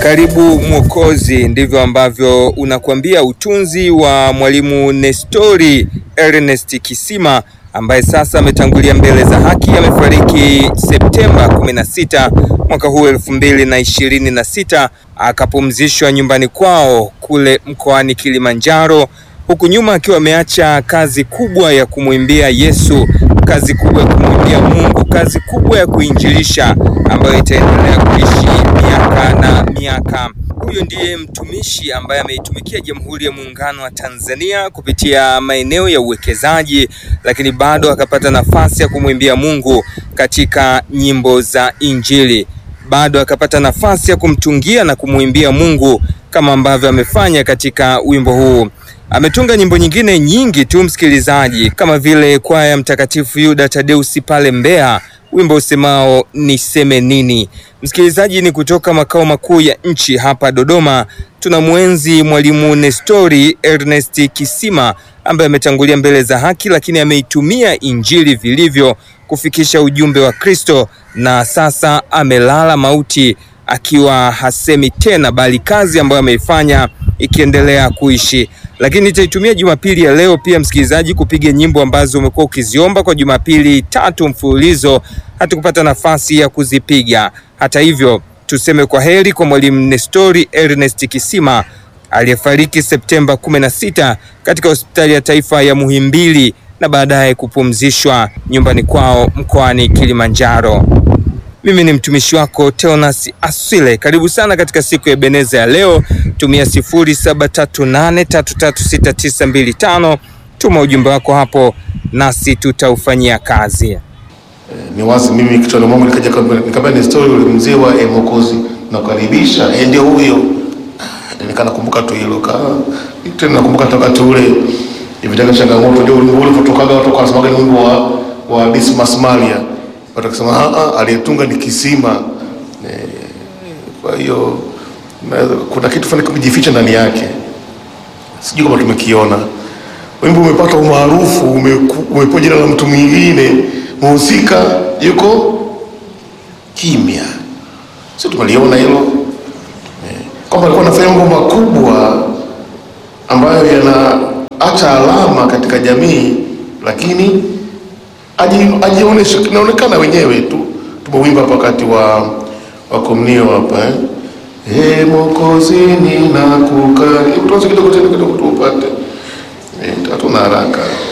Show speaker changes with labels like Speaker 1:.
Speaker 1: Karibu Mwokozi, ndivyo ambavyo unakuambia utunzi wa mwalimu Nestori Ernest Kisima ambaye sasa ametangulia mbele za haki. Amefariki Septemba 16 mwaka huu elfu mbili na ishirini na sita, akapumzishwa nyumbani kwao kule mkoani Kilimanjaro, huku nyuma akiwa ameacha kazi kubwa ya kumwimbia Yesu, kazi kubwa ya kumwimbia Mungu, kazi kubwa ya kuinjilisha ambayo itaendelea kuishi miaka na miaka. Huyu ndiye mtumishi ambaye ameitumikia Jamhuri ya Muungano wa Tanzania kupitia maeneo ya uwekezaji, lakini bado akapata nafasi ya kumwimbia Mungu katika nyimbo za Injili, bado akapata nafasi ya kumtungia na kumwimbia Mungu kama ambavyo amefanya katika wimbo huu. Ametunga nyimbo nyingine nyingi tu msikilizaji, kama vile kwaya ya Mtakatifu Yuda Tadeusi pale Mbeya, wimbo usemao niseme nini. Msikilizaji, ni kutoka makao makuu ya nchi hapa Dodoma. Tuna mwenzi mwalimu Nestori Ernest Kisima ambaye ametangulia mbele za haki, lakini ameitumia injili vilivyo kufikisha ujumbe wa Kristo, na sasa amelala mauti akiwa hasemi tena, bali kazi ambayo ameifanya ikiendelea kuishi. Lakini nitaitumia Jumapili ya leo pia msikilizaji, kupiga nyimbo ambazo umekuwa ukiziomba kwa Jumapili tatu mfululizo, hatukupata nafasi ya kuzipiga. Hata hivyo, tuseme kwa heri kwa mwalimu Nestori Ernest Kisima aliyefariki Septemba 16 katika hospitali ya taifa ya Muhimbili na baadaye kupumzishwa nyumbani kwao mkoani Kilimanjaro. Mimi ni mtumishi wako Teonas Aswile. Karibu sana katika siku ya Beneza ya leo. Tumia 0738336925 tuma ujumbe wako hapo, nasi tutaufanyia kazi.
Speaker 2: Ni wazi mimi kichwani mwangu nikaja nikamwambia ni story ule mzee wa eh, Mwokozi nakukaribisha, eh, ndio huyo. Nikana kumbuka tu hilo ka tena nakumbuka toka tu ule ivitaka changamoto ndio ule kutokaga watu kwa sababu ni wimbo wa wa Dismas Malia. Watu wakisema ah ah, aliyetunga ni Kisima. Eh, Kwa hiyo naweza- kuna kitu fulani kujificha ndani yake, sijui kama tumekiona. Wimbo umepata umaarufu, umeku- umepewa jina la mtu mwingine, mhusika yuko kimya, si tumeliona hilo eh, kwamba alikuwa anafanya mambo makubwa ambayo yanaacha alama katika jamii, lakini aji- ajionyeshe, kinaonekana wenyewe tu. Tumewimba hapa wakati wa wa komunio hapa eh. Ee Mwokozi ninakukari, tuanze kidogo tena kidogo tupate Eh, hatuna haraka.